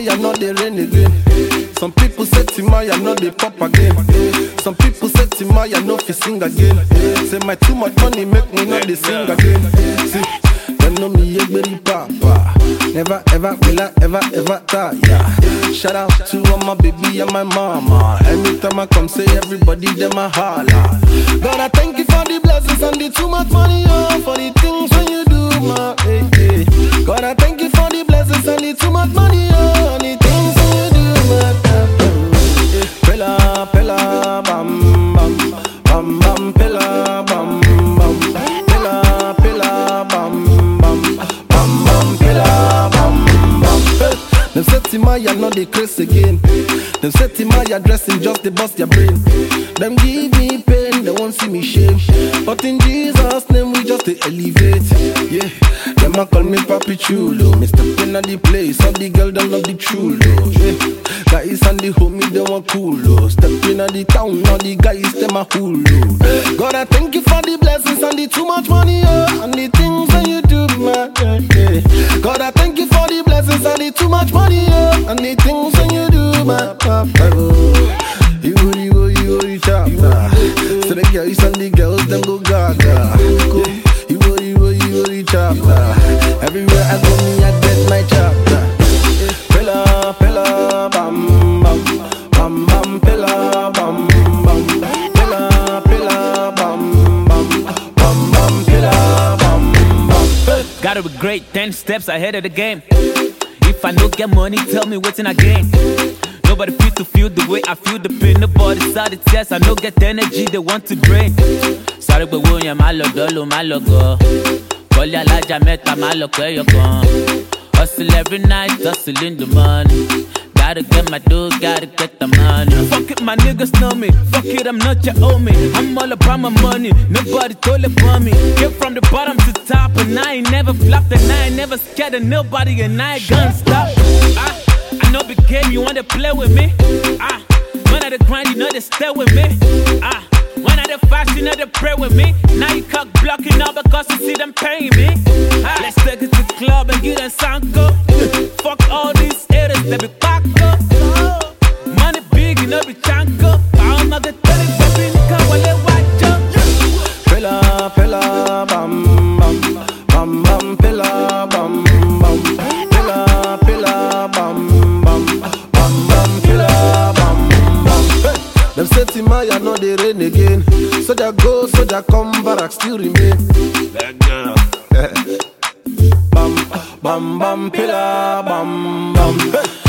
Timaya not the rain again. Some people say Timaya not the pop again. Some people say Timaya no fi sing again. Say my too much money make me not the sing again. See, them know me yegberi papa. Never ever will I ever ever tire. Shout out to all my baby and my mama. Anytime I come, say everybody them a holla. God, I thank you for the blessings and the too much money, oh, for the things when you do, my hey, hey. God, I thank you for the blessings and the too much money, oh, and the things when you do, my hey. Pella, pella, bam, bam, bam, bam, pella, bam, bam, pella, pella, bam, bam, bam, bam, pella, bam, bam. Hey. Them say Timaya not the craze again. Them say Timaya dressing just the bust your brain. Them give me pain, they won't see me shame. But in Jesus' name we just they elevate. Yeah, them a call me Papi Chulo. Mr. Pin at the place, all the girl them love the chulo. Yeah, guys and the homie they want cool. Oh. Step in at the town, all the guys them a hulu. God I thank you for the blessings and the too much money, oh, and the things that you do, man. Yeah, yeah. God I thank you for the blessings and the too much money, oh, and the things that you do, man. Oh. You go, you go, you go, you chapter. So the girls and the girls them go gaga. Yeah. You go, you go, you go, you chapter. Everywhere I go, me I get my chapter. Pella, pella, bam, bam, bam, bam, pella, bam, bam, pella, pella, bam, bam, bam, bam, pella, bam, bam. Hey. Gotta be great, 10 steps ahead of the game. If I no get money, tell me what's in a game. Nobody feel to feel the way I feel the pain. Nobody saw the test. I no get the energy they want to drain. Sorry, but William, my love, dolo, my logo. Kọ́lé alájà mẹ́ta máa lọ pẹ́ yọkan. Hustle every night, hustle in the morning. Gotta get my dough, gotta get the money. Fuck it, my niggas know me. Fuck it, I'm not your homie. I'm all about my money. Nobody told it for me. Came from the bottom to top, and I ain't never flopped, and I ain't never scared of nobody, and I ain't gonna stop. Ah, I know the game, you wanna play with me? Ah, when I the grind, you know they stay with me. Ah. When I the fast, you know they pray with me. Now you cock blocking now because you see them paying me. Ah, let's take it to the club and get a sanko. Fuck all these haters, they be back up. Money big, you know be chanko. I'm not the telling, baby, nigga, while they watch up. Pella, pella, bam, bam, bam, bam, pella, bam, bam, pella, pella, bam, bam, bam, bam, pella, bam, bam. Hey. Them say Timaya no dey rain again. Soldier go, soldier come, barrack still remain. That girl. bam, bam, bam, pella, bam, bam. Hey.